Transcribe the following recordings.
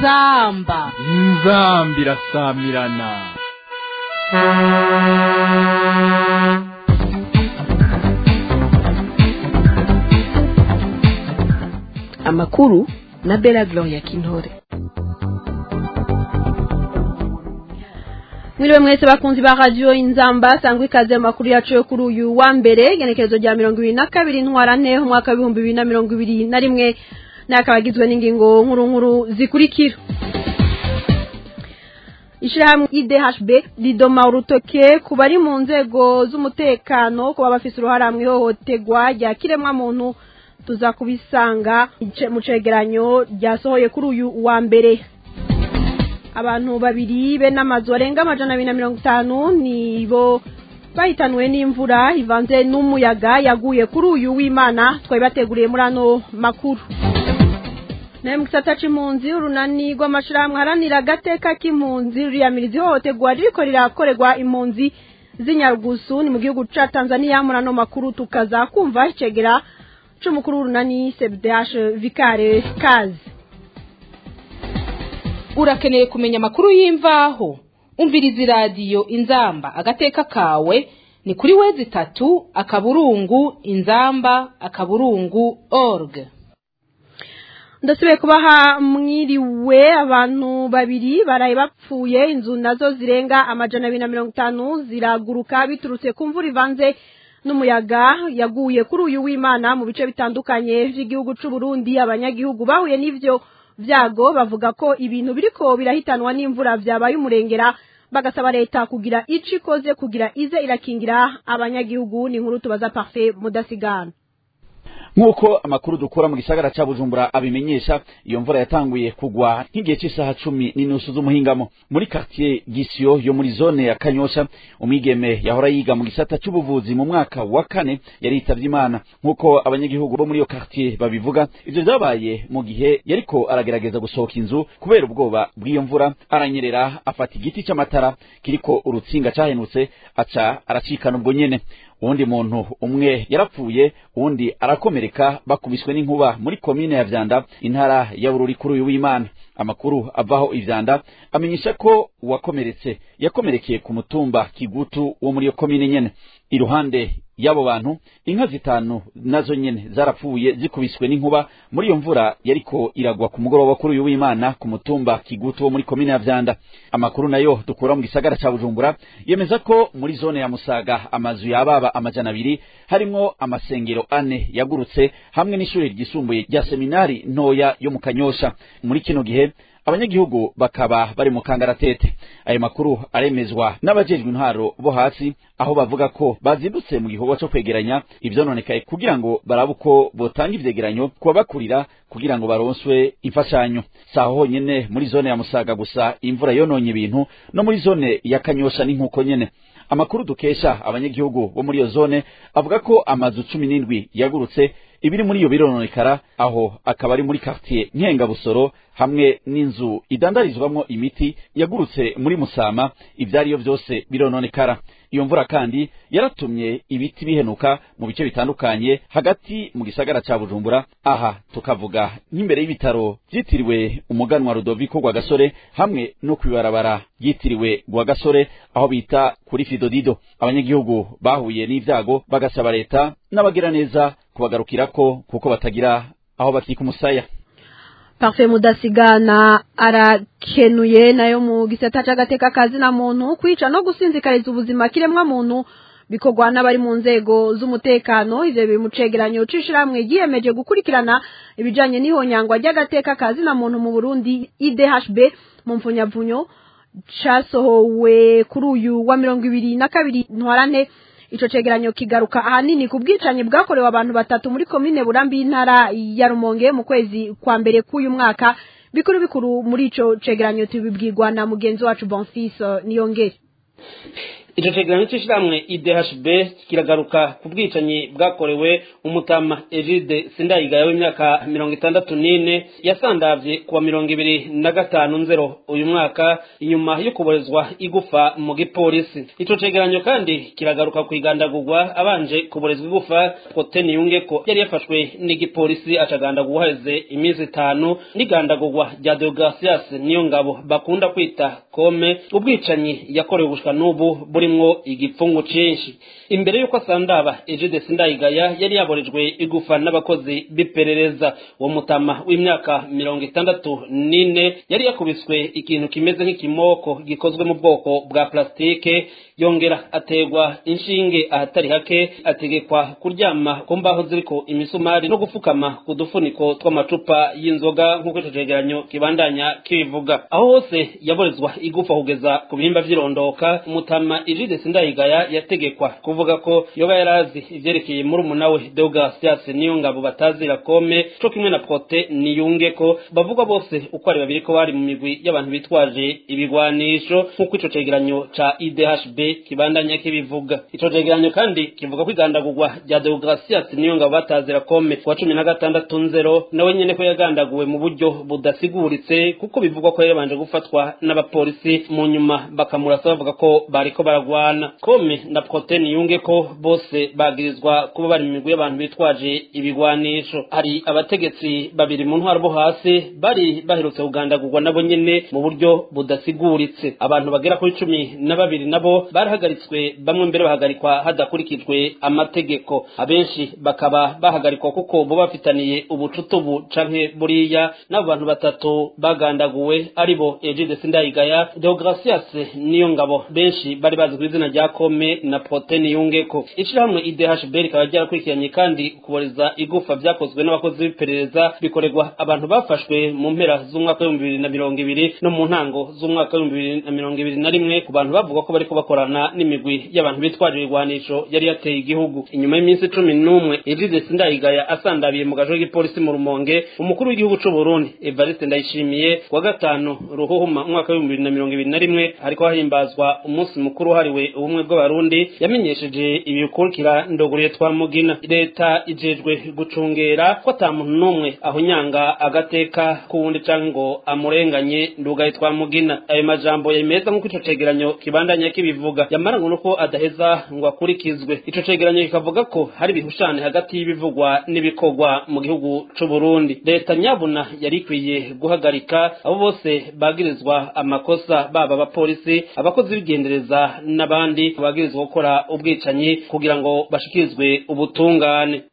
inzamba inzamba irasamirana amakuru na bela gloria kintore mwiriwe mwese bakunzi ba radio inzamba sangwa ikaze mu makuru yacu yo kuri uyu wa mbere igenekerezo rya mirongo ibiri na kabiri ntwarante umwaka w'ibihumbi bibiri na mirongo ibiri na rimwe n'akaba agizwe n'ingingo nkuru nkuru zikurikira ishirahamwe idhb ridoma urutoke ku bari mu nzego z'umutekano kuba bafise uruhara mu ihohoterwa rya kiremwamuntu tuza kubisanga mu cegeranyo ryasohoye kuri uyu wa mbere abantu babiri be n'amazu arenga amajana abiri na mirongo itanu nibo bahitanwe n'imvura ivanze n'umuyaga yaguye kuri uyu w'imana twari bateguriye muri ano makuru nayo mu gisata c'impunzi urunani rw'amashirahamwe haranira agateka k'impunzi ruriyamiriza ihohoterwa ririko rirakorerwa impunzi z'inyarugusu ni mu gihugu ca tanzania muri ano makuru tukaza kumva icegera c'umukuru w'urunani sebdash vikare kazi urakeneye kumenya amakuru y'imvaho umviriza iradiyo inzamba agateka kawe ni kuri wezi itatu akaburungu inzamba akaburungu org ndasubiye kubaha mwiriwe abantu babiri baraye bapfuye inzu nazo zirenga amajana abiri na mirongo itanu ziraguruka biturutse ku mvura ivanze n'umuyaga yaguye kuri uyu w'imana mu bice bitandukanye by'igihugu c'u Burundi abanyagihugu bahuye n'ivyo vyago bavuga ko ibintu biriko birahitanwa n'imvura vyabaye umurengera bagasaba leta kugira ico ikoze kugira ize irakingira abanyagihugu ni inkuru tubaza parfait mudasigana nk'uko amakuru dukura mu gisagara ca bujumbura abimenyesha iyo mvura yatanguye kugwa nk'igihe cy'isaha cumi n'inusu z'umuhingamo muri quartier gisio yo muri zone ya kanyosha umwigeme yahora yiga mu gisata c'ubuvuzi mu mwaka wa kane yari yitavye imana nk'uko abanyagihugu bo muri iyo quartier babivuga ivyo vyabaye mu gihe yariko aragerageza gusohoka inzu kubera ubwoba bw'iyo mvura aranyerera afata igiti c'amatara kiriko urutsinga cahenutse aca aracikana ubwo nyene uwundi muntu umwe yarapfuye uwundi arakomereka bakubiswe n'inkuba muri komine ya vyanda intara ya bururi kuri uyu w'imana amakuru avaho ivyanda amenyesha ko uwakomeretse yakomerekeye ku mutumba kigutu wo muri iyo komine nyene iruhande y'abo bantu inka zitanu nazo nyene zarapfuye zikubiswe n'inkuba muri iyo mvura yariko iragwa ku mugoroba kuri uyu w'imana ku mutumba kigutu wo muri komine ya vyanda amakuru nayo dukura mu gisagara ca bujumbura yemeza ko muri zone ya musaga amazu yababa amajana abiri harimwo amasengero ane yagurutse hamwe n'ishuri ryisumbuye rya seminari ntoya yo mu kanyosha muri kino gihe abanyagihugu bakaba bari mu kangaratete ayo makuru aremezwa n'abajejwe intwaro bo hasi aho bavuga ko bazindutse mu gikorwa co kwegeranya ivyononekaye kugira ngo barabe uko botanga ivyegeranyo kuba bakurira kugira ngo baronswe imfashanyo saho honyene muri zone ya musaga gusa imvura yononye ibintu no muri zone ya kanyosha n'inkuko nyene amakuru dukesha abanyagihugu bo muri iyo zone avuga ko amazu cumi n'indwi yagurutse ibiri muri iyo birononekara aho akaba ari muri quartier nkengabusoro hamwe n'inzu idandarizwamwo imiti yagurutse muri musama ivyariyo vyose birononekara iyo mvura kandi yaratumye ibiti bihenuka mu bice bitandukanye hagati mu gisagara ca bujumbura aha tukavuga nk'imbere y'ibitaro vyitiriwe umuganwa rudoviko rwagasore hamwe no kwibarabara ryitiriwe rwagasore aho bita kuri fidodido abanyagihugu bahuye n'ivyago bagasaba leta n'abagiraneza kubagarukirako kuko batagira aho bakika umusaya parfait mudasigana arakenuye nayo mu gisata c'agateka kazi na muntu kwica no gusinzikariza ubuzima kiremwa muntu bikorwa n'abari mu nzego z'umutekano ivyo biri mu cegeranyo c'ishirahamwe ryiyemeje gukurikirana ibijanye n'ihonyangwa ry'agateka kazi na muntu mu burundi idhb mu mfunyavunyo casohowe kuri uyu wa mirongo ibiri na kabiri ntwarante ico cegeranyo kigaruka ahanini ku bwicanyi bwakorewe abantu batatu muri komine burambi y'intara ya rumonge mu kwezi kwa mbere k'uyu mwaka bikuru bikuru muri ico cegeranyo tubibwirwa na mugenzi wacu bonfils niyongere ico cegeranyo c'ishirahamwe idhb kiragaruka ku bwicanyi bwakorewe umutama egide sindayigaya w'imyaka mirongo itandatu n'ine yasandavye kuwa mirongo ibiri na gatanu nzero uyu mwaka inyuma yo kuborezwa igufa mu gipolisi ico cegeranyo kandi kiragaruka kwigandagurwa abanje kuborezwa igufa proteni yunge ko yari yafashwe n'igipolisi acagandagurwa heze iminsi itanu n'igandagurwa rya deogratias niyo ngabo bakunda kwita kome ubwicanyi yakorewe gushika n'ubu burimwo igipfungu cinshi imbere y'uko asandaba egide sindayigaya yari yaborejwe igufa n'abakozi b'iperereza uwo mutama w'imyaka mirongo itandatu n'ine yari yakubiswe ikintu kimeze nk'ikimoko gikozwe mu bwoko bwa plastike yongera ategwa inshinge ahatari hake ategekwa kuryama ku mbaho ziriko imisumari no gufukama ku dufuniko tw'amacupa y'inzoga nk'uko ico cegeranyo kibandanya kibivuga aho hose yaborezwa igufa kugeza ku bihimba vy'irondoka umutama ijide sindayigaya yategekwa kuvuga ko yoba yarazi ivyerekeye muri umunawe deogasias niyo ngabo batazira kome co kimwe na prote niyunge ko bavuga bose uko ari babiri ko bari mu migwi y'abantu bitwaje ibigwanisho nk'uko ico cegeranyo ca idhb kibandanya kibivuga ico cegeranyo kandi kivuga ko igandagurwa rya deogratias niyo ngabo batazira kome kuwa cumi na gatandatu nzero nawe nyene ko yagandaguwe mu buryo budasiguritse kuko bivugwa ko yabanje gufatwa n'abapolisi mu nyuma bakamurasa bavuga ko bariko baragwana kome na proteni yunge ko bose bagirizwa kuba bari mu migwi y'abantu bitwaje ibigwanisho hari abategetsi babiri mu ntwaro bo hasi bari baherutse kugandagurwa nabo nyene mu buryo budasiguritse abantu bagera kuri cumi na babiri nabo barahagaritswe bamwe mbere bahagarikwa hadakurikijwe amategeko abenshi bakaba bahagarikwa kuko bo bafitaniye ubucutubu canke buriya n'abo bantu batatu bagandaguwe aribo Egide Sindayigaya Deogratias niyo ngabo benshi bari bazi ku izina rya Kome na Protein Yungeko ishirahamwe IDHB rikaba ryarakurikiranye kandi kuboreza igufa vyakozwe n'abakozi b'iperereza bikorerwa abantu bafashwe mu mpera z'umwaka w'ibihumbi bibiri na mirongo ibiri no mu ntango z'umwaka w'ibihumbi bibiri na mirongo ibiri na rimwe ku bantu bavuga ko bariko bakorana n'imigwi y'abantu bitwaje ibigwanisho yari yateye igihugu inyuma y'iminsi cumi n'umwe Egide Sindayigaya asandabiye mu gajo k'ipolisi mu Rumonge umukuru w'igihugu c'u Burundi Evariste Ndayishimiye kuwa gatanu ruhuhuma umwaka w'ibihumbi bibiri na mirongo ibiri na rimwe hariko hahimbazwa umunsi mukuru wahariwe ubumwe bw'abarundi yamenyesheje ibikurikira ndoguriye twa mugina leta ijejwe gucungera ko ata muntu n'umwe ahunyanga agateka k'uwundi canke ngo amurenganye ndugaye twa mugina ayo majambo yemeza nk'uko ico cegeranyo kibandanya kibivuga yamara ngo nuko adaheza ngo akurikizwe ico cegeranyo kikavuga ko hari ibihushane hagati y'ibivugwa n'ibikorwa mu gihugu c'u Burundi leta nyabuna yari ikwiye guhagarika abo bose bagirizwa amakosa baba abapolisi abakozi b'igendereza n'abandi bagirizwa gukora ubwicanyi kugira ngo bashikirizwe ubutungane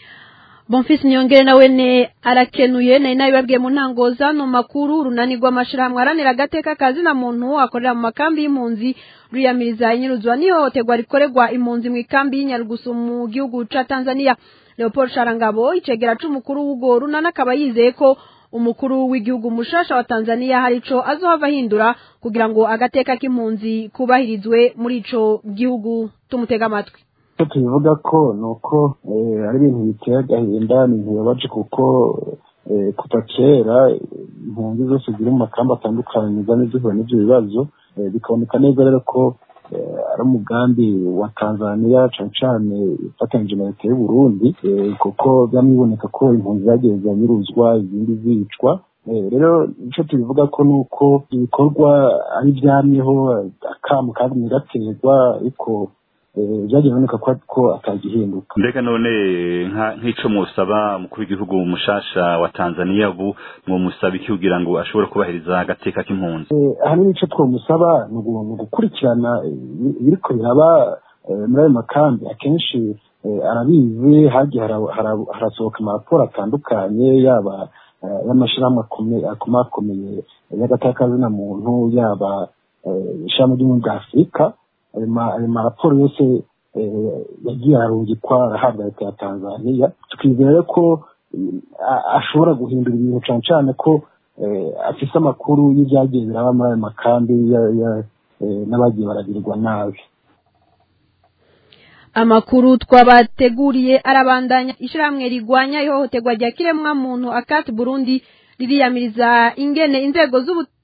Bonfils Nyongere nawe ne arakenuye nari nabibabwiye mu ntango zano makuru runani rw'amashirahamwe aranira agateka kazi na muntu akorera mu makambi y'impunzi ruyamiriza inyiruzwa n'ihohoterwa rikorerwa impunzi mu ikambi y'Inyarugusu mu gihugu ca Tanzania Leopold Sharangabo icegera c'umukuru w'ugo runani akaba yizeye ko umukuru w'igihugu mushasha wa Tanzania hari ico azohava ahindura kugira ngo agateka k'impunzi kubahirizwe muri ico gihugu tumutega amatwi icyo tubivuga ko ni uko ari ibintu biteye agahinda ni ntibabaje kuko kuva kera impunzi zose ziri mu makamba atandukanye zane zihura n'ibyo bibazo bikaboneka neza rero ko ari umugambi wa tanzania cyane cyane ifatanyije na leta y'uburundi kuko byamwiboneka ko impunzi zagiye ziranyuruzwa izindi zicwa rero icyo tubivuga ko ni uko ibikorwa ari ibyamyeho akamu kandi gaterwa ariko byagiye biboneka ko atagihinduka mbega none nk'icyo musaba umukuru w'igihugu mushasha wa tanzania ubu mwomusaba iki kugira ngo ashobore kubahiriza agateka k'impunzi ahanini icyo twamusaba ni ugukurikirana ibiriko biraba muri ayo makambi akenshi arabizi hagiye harasohoka amaraporo atandukanye yaba y'amashyirahamwe akomakomeye y'agatakazina muntu yaba ishami ry'ubumwe bwa afurika ayo maraporo yose yagiye arungikwa arahabwa leta ya tanzania twizere ko ashobora guhindura ibintu cyane cyane ko afise amakuru y'ibyagiye biraba muri ayo makambi n'abagiye baragirirwa nabi amakuru twabateguriye arabandanya ishyirahamwe rigwanya ihohoterwa rya kiremwa muntu akati burundi ririyamiriza ingene inzego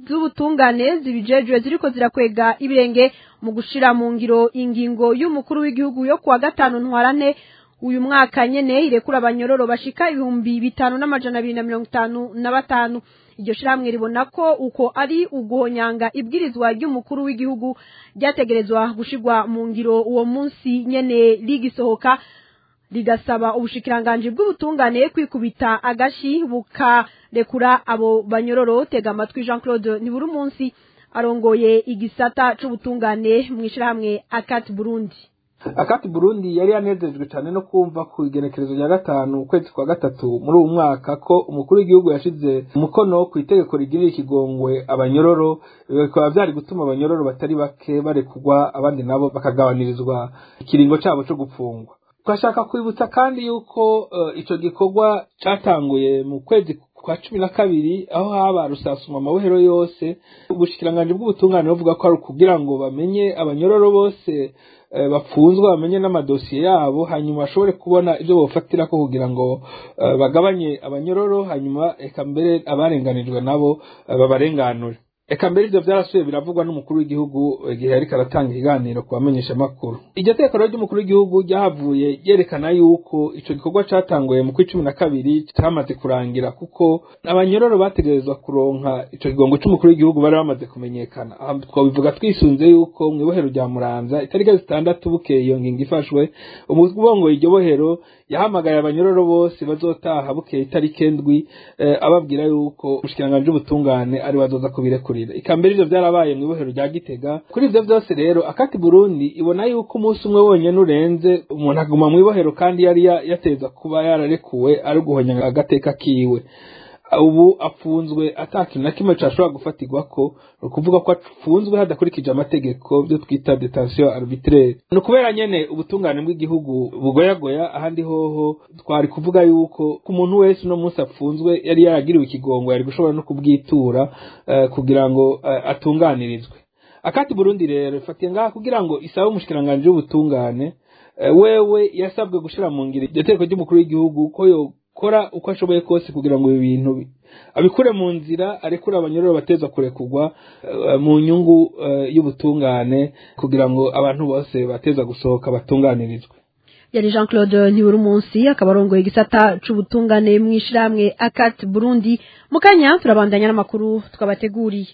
z'ubutungane zibijejwe ziriko zirakwega ibirenge mu gushira mu ngiro ingingo y'umukuru w'igihugu yo kuwa gatanu ntwarane uyu mwaka nyene irekura abanyororo bashika ibihumbi bitanu n'amajana abiri na mirongo itanu na batanu iryo shirahamwe ribona ko uko ari uguhonyanga ibwirizwa ry'umukuru w'igihugu ryategerezwa gushirwa mu ngiro uwo munsi nyene rigisohoka rigasaba ubushikiranganji bw'ubutungane kwikubita agashi bukarekura abo banyororo tega amatwi Jean Claude niburi munsi arongoye igisata c'ubutungane mu ishirahamwe Akat Burundi akati burundi yari yanezejwe cyane no kumva ku igenekerezo rya gatanu ukwezi kwa gatatu muri uwu mwaka ko umukuru w'igihugu yashize umukono ku itegeko rigirira ikigongwe abanyororo bikaba byari gutuma abanyororo batari bake barekugwa abandi nabo bakagabanirizwa ikiringo cyabo cyo gupfungwa twashaka kwibutsa kandi yuko uh, ico gikorwa catanguye mu kwezi kwa cumi na kabiri aho haba rusasuma amabohero yose ubushikiranganji bw'ubutungane buvuga ko ari ukugira ngo bamenye abanyororo bose bapfunzwe bamenye n'amadosiye yabo hanyuma bashobore kubona ibyo bafatira ko kugira ngo bagabanye abanyororo hanyuma eka mbere abarenganijwe nabo babarenganure eka mbere ibyo byarasubiye biravugwa n'umukuru w'igihugu igihe ariko aratanga ikiganiro ku bamenyesha amakuru iryo teko ry'umukuru w'igihugu ryahavuye ryerekana yuko icyo gikorwa cyatanguye mu kw'icumi na kabiri cyamaze kurangira kuko abanyororo bategerezwa kuronka icyo kigongo cy'umukuru w'igihugu bari bamaze kumenyekana aha twabivuga twisunze yuko mu ibohero rya muramza itariki zitandatu bukeye iyo ngingo ifashwe umubongo iryo bohero yahamagaye abanyororo bose bazotaha bukeye itariki ndwi ababwira yuko umushikiranganji w'ubutungane ari bazoza kubirekurira ikambere ivyo vyarabaye mu ibohero rya gitega kuri ivyo vyose rero akati burundi ibona yuko umunsi umwe wonyene urenze umuntu aguma mu ibohero kandi yari yateza kuba yararekuwe ari uguhonya agateka kiwe ubu afunzwe atakintu na kimwe cashobora gufatirwa ko ni ukuvuga ko afunzwe hadakurikije amategeko byo twita detention arbitraire ni ukubera nyene ubutungane bw'igihugu bugoyagoya ahandi hoho twari kuvuga yuko ku muntu wese uno munsi apfunzwe yari yaragiriwe ikigongo yari gushobora no kubwitura uh, kugira ngo uh, atunganirizwe akati burundi rero ifatiye ngaha kugira ngo isabe umushikiranganji w'ubutungane uh, wewe yasabwe gushira mu ngiro iryo teko ry'umukuru w'igihugu ko yo kora uko ashoboye kose kugira ngo ibi bintu abikure mu nzira arekure abanyororo bateza kurekugwa mu nyungu y'ubutungane kugira ngo abantu bose bateza gusohoka batunganirizwe yari jean claude ntiburi munsi akaba arongoye igisata c'ubutungane mu ishirahamwe akat burundi mu kanya turabandanya n'amakuru twabateguriye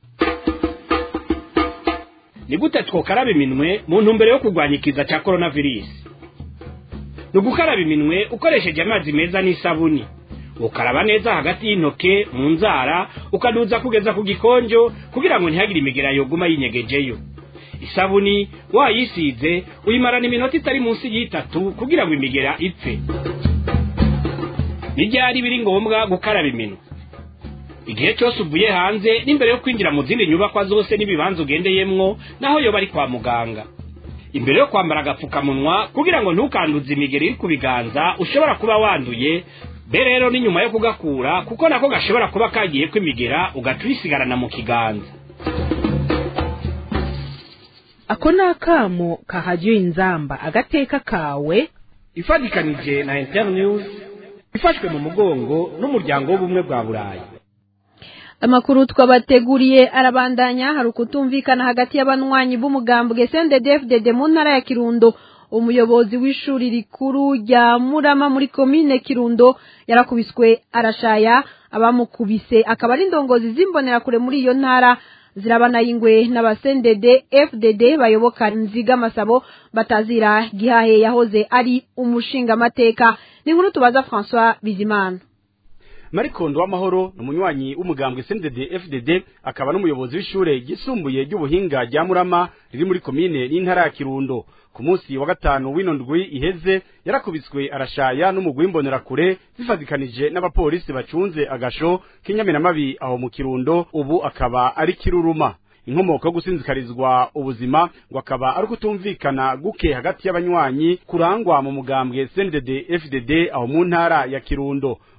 ni gute twokaraba iminwe mu ntumbero yo kurwanya ikiza cya coronavirus ni ugukaraba iminwe ukoresheje amazi meza n'isabuni ukaraba neza hagati y'intoke mu nzara ukaduza kugeza ku gikonjo kugira ngo ntihagire imigera yoguma yinyegejeyo isabuni wayisize uyimarana iminota itari munsi y'itatu kugira ngo imigera ipfe n'ibyari biri ngombwa gukaraba iminwe igihe cyose uvuye hanze n'imbere yo kwinjira mu zindi nyubakwa zose n'ibibanza ugendeyemwo naho yoba ari kwa muganga imbere yo kwambara agapfukamunwa kugira ngo ntukanduze imigeri iri ku biganza ushobora kuba wanduye be rero ni nyuma yo kugakura kuko nako gashobora kuba kagiye kwimigera ugaca uyisigarana mu kiganza ako ni akamo kahajya inzamba agateka kawe ifatikanije na internews ifashwe mu mugongo n'umuryango w'ubumwe bwa burayi amakuru twabateguriye arabandanya hari ukutumvikana hagati y'abanywanyi b'umugambwe CNDD-FDD mu ntara ya Kirundo umuyobozi w'ishuri rikuru rya Murama muri komine Kirundo yarakubiswe arashaya abamukubise akaba ari indongozi zimbonera kure muri iyo ntara zirabana y'ingwe n'abasendede FDD bayoboka nziga masabo batazira gihahe yahoze ari umushingamateka ni nkuru tubaza François Bizimana marikondo w'amahoro ni umunywanyi w'umugambwe CNDD FDD akaba n'umuyobozi w'ishure ryisumbuye ry'ubuhinga rya Murama riri muri komine n'intara ya Kirundo ku munsi wa gatanu w'ino ndwi iheze yarakubiswe arashaya n'umugwi w'imbonerakure zifatikanije n'abapolisi bacunze agasho k'inyamiramabi aho mu Kirundo ubu akaba ari kiruruma inkomoko yo gusinzikarizwa ubuzima ngo akaba ari ukutumvikana guke hagati y'abanywanyi kurangwa mu mugambwe CNDD FDD aho mu ntara ya Kirundo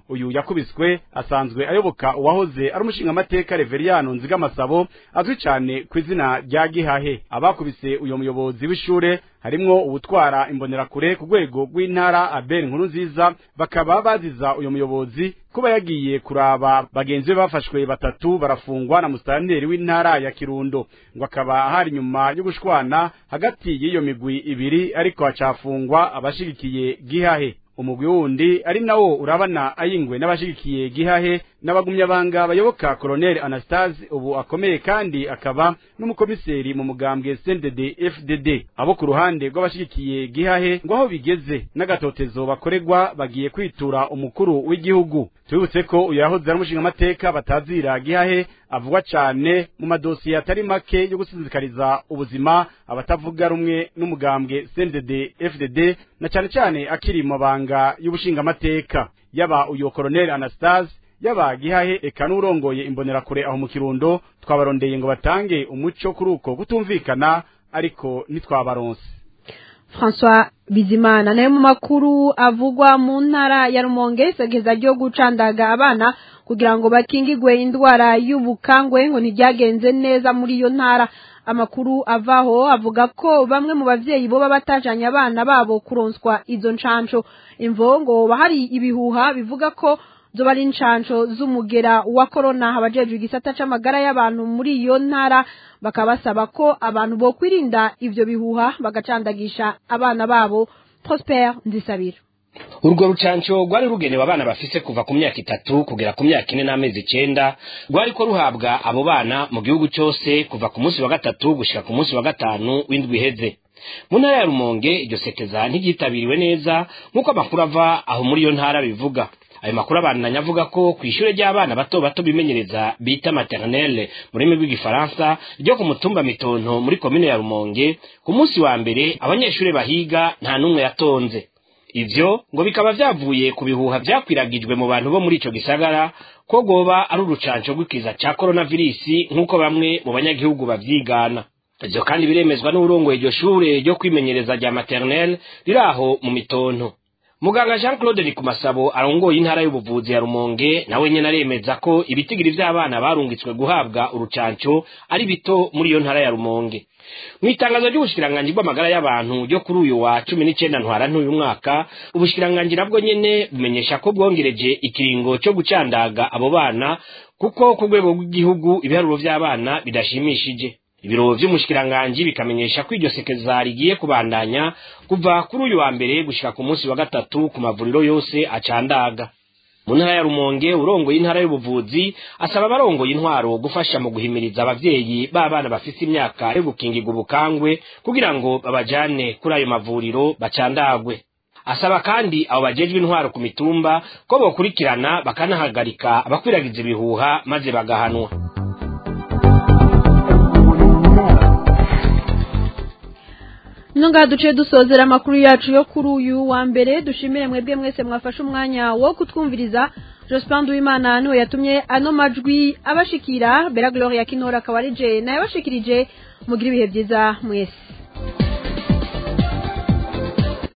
uyu yakubiswe asanzwe ayoboka uwahoze ari umushingamateka Reveriyano Nzigamasabo azwi cyane ku izina rya Gihahe abakubise uyo muyobozi w'ishure harimwo ubutwara imbonerakure ku rwego rw'intara Abel Nkuru nziza bakaba baziza uyo muyobozi kuba yagiye kuraba bagenzi be bafashwe batatu barafungwa na musitanteri w'intara ya Kirundo ngo akaba hari nyuma yo gushwana hagati y'iyo migwi ibiri ariko hacafungwa abashigikiye Gihahe umugwi wundi ari nawo urabana ayingwe n'abashigikiye gihahe n'abagumyabanga bayoboka Colonel Anastase ubu akomeye kandi akaba n'umukomiseri mu mugambwe CNDD FDD abo ku ruhande rw'abashigikiye gihahe ngo aho bigeze n'agatotezo bakoregwa bagiye kwitura umukuru w'igihugu tubibutse ko uyu yahoze ari umushingamateka batazira gihahe avugwa cyane mu madosiye atari make yo gusinzikariza ubuzima abatavuga rumwe n'umugambwe CNDD FDD na cyane cyane akiri mu mabanga y'ubushingamateka yaba uyu Colonel Anastase yaba gihahe eka n'urongoye imbonerakure aho mu kirundo twabarondeye ngo batange umuco kuri uko kutumvikana ariko ntitwabaronse François Bizimana nayo mu makuru avugwa mu ntara ya Rumonge segeza ryo gucandaga abana kugira ngo bakingigwe indwara y'ubukangwe ngo ntibyagenze neza muri iyo ntara amakuru avaho avuga ko bamwe mu bavyeyi bo batajanye abana babo kuronswa izo ncanco imvongo bahari ibihuha bivuga ko zoba ari inshanco z'umugera wa corona abajejwe igisata c'amagara y'abantu muri iyo ntara bakaba basaba ko abantu bo kwirinda ivyo bihuha bagacandagisha abana babo Prosper Nzisabira urwo rucanco rwari rugenewe abana bafise kuva ku myaka itatu kugera ku myaka ine n'amezi icenda rwariko ruhabwa abo bana mu gihugu cose kuva ku munsi wa gatatu gushika ku munsi wa gatanu w'indwi iheze mu ntara ya rumonge iryo sekeza ntiryitabiriwe neza nk'uko amakuru ava aho muri iyo ntara bivuga ayo makuru abandanya avuga ko ku ishure ry'abana bato bato bimenyereza bita maternelle mu rurimi rw'igifaransa ryo ku mutumba mitonto muri komine ya rumonge ku munsi wa mbere abanyeshure bahiga nta n'umwe yatonze ivyo ngo bikaba vyavuye ku bihuha vyakwiragijwe mu bantu bo muri ico gisagara ko goba ari urucanco rw'ikiza ca coronavirisi nk'uko bamwe mu banyagihugu bavyigana ivyo kandi biremezwa n'uburongoye iryo shure ryo kwimenyereza rya maternelle riri aho mu mitonto muganga jean claude rikumasabo arongoye intara y'ubuvuzi ya rumonge nawe nyene aremeza ko ibitigiri vy'abana barungitswe guhabwa urucanco ari bito muri iyo ntara ya rumonge mw'itangazo ry'ubushikiranganji bw'amagara y'abantu ryo kuri uyu wa cumi n'icenda ntwarante uyu mwaka ubushikiranganji nabwo nyene bumenyesha ko bwongereje ikiringo co gucandaga abo bana kuko ku rwego rw'igihugu ibiharuro vy'abana bidashimishije ibiro vy'umushikiranganji bikamenyesha ko iryo sekeza rigiye kubandanya kuva kuri uyu wa mbere gushika ku munsi wa gatatu ku mavuriro yose acandaga mu ntara ya rumonge urongoye intara y'ubuvuzi asaba abarongoye intwaro gufasha mu guhimiriza abavyeyi b'abana bafise imyaka yo gukingirwa ubukangwe kugira ngo babajane kuri ayo mavuriro bacandagwe asaba kandi abo bajejwe intwaro ku mitumba ko bokurikirana bakanahagarika abakwiragiza ibihuha maze bagahanwa Nunga duce dusozera amakuru yacu yo kuri uyu wa mbere dushimire mwebwe mwese mwafashe umwanya wo kutwumviriza Jospin Duimana niwe yatumye ano majwi abashikira Bella Gloria Kinora akaba ari je naye abashikirije mugira ibihe byiza mwese